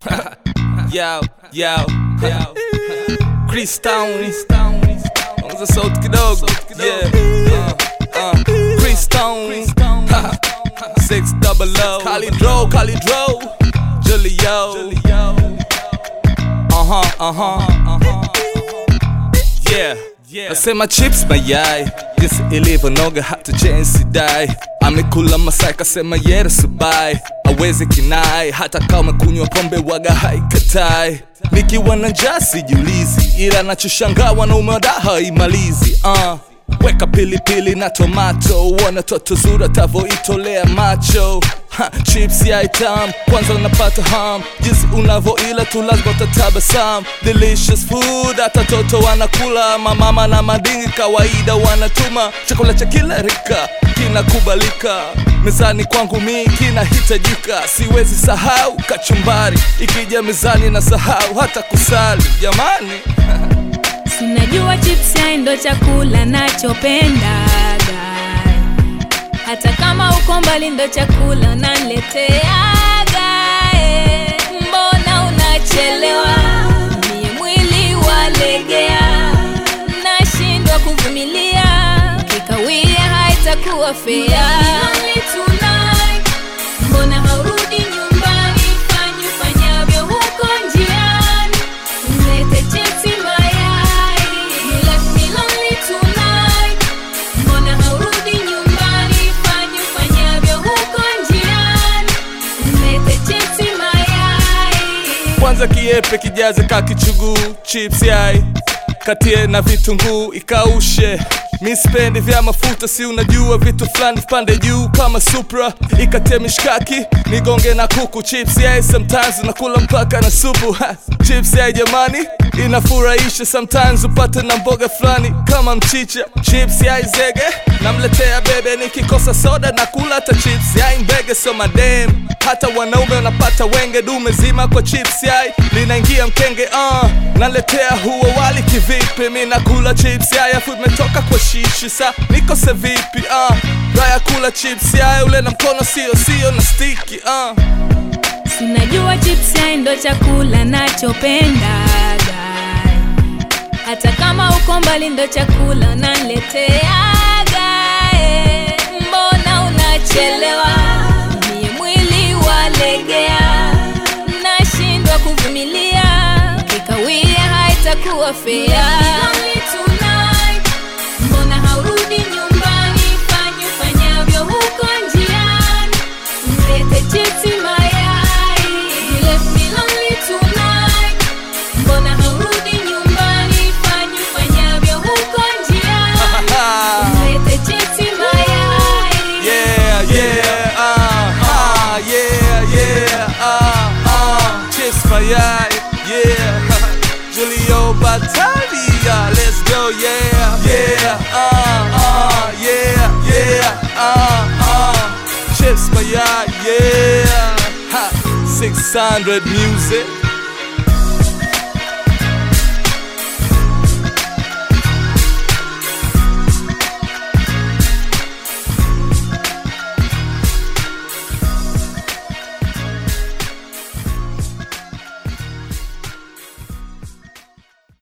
yo, yo, yo. Chris Town, ongeza sauti kidogo, yeah. Uh, uh. Chris Town, six double O, Calidro, Calidro, Julio, uh huh, uh huh, yeah. Nasema chips mayai jinsi ilivyonoga hata jensi dai amekula masai kasema yere subai awezi kinai hata kama kunywa pombe waga haikatai nikiwa na njaa sijulizi ila nachoshangaa wanaume wada haimalizi uh. weka pilipili na tomato uona toto zura tavoitolea macho ha, chips ya itam kwanza unapata ham jinsi unavoila tu lazima utatabasam delicious food hata toto wanakula mamama na madingi kawaida wanatuma chakula cha kila rika kinakubalika mezani kwangu mi kinahitajika siwezi sahau kachumbari ikija mezani na sahau hata kusali jamani Sinajua chips yai ndo chakula nachopendaga, hata kama uko mbali ndo chakula unanileteaga. eh. Mbona unachelewa? Mie mwili walegea, nashindwa kuvumilia, kikawia haitakuwa fea. Mbona haurudi nyumbani? Fanyi fanyavyo huko njiani Mlete chipsi mayai You left me lonely tonight Mbona haurudi nyumbani Fanyi fanyavyo huko njiani Mlete chipsi mayai kwanza kiepe kijaze kakichuguu chips yai katie na vitunguu ikaushe mi sipendi vya mafuta si unajua vitu fulani vipande juu kama supra ikatie mishkaki nigonge na kuku chips yai sometimes unakula mpaka na supu ha. chips yai jamani inafurahisha sometimes upate na mboga fulani kama mchicha chips yai zege namletea bebe nikikosa soda na kula hata chips yai mbege so madem hata wanaume wanapata wenge dume zima kwa chips yai linaingia mkenge uh. naletea huo wali kivipi mi nakula chips yai afu imetoka kwa shishi sa nikose vipi uh. raya kula chips yai ule na mkono sio sio na stiki uh. Sinajua chips yai ndo chakula nachopendaga, hata kama uko mbali ndo chakula unanileteaga. eh. Mbona unachelewa? Mie mwili walegea, nashindwa kuvumilia, kikawia haitakuwa fea. Mbona haurudi nyumbani? Fanyi fanyavyo huko njiani Mlete chipsi mayai You left me lonely tonight Mbona haurudi nyumbani Fanyi fanyavyo huko njiani Mlete chipsi mayai Yeah, yeah, uh, uh, yeah, yeah, uh, uh, Chips mayai, yeah, Julio Battaglia, let's go, yeah, yeah, uh, uh, yeah, yeah, uh, uh, Chips mayai, yeah, ha, 600 music.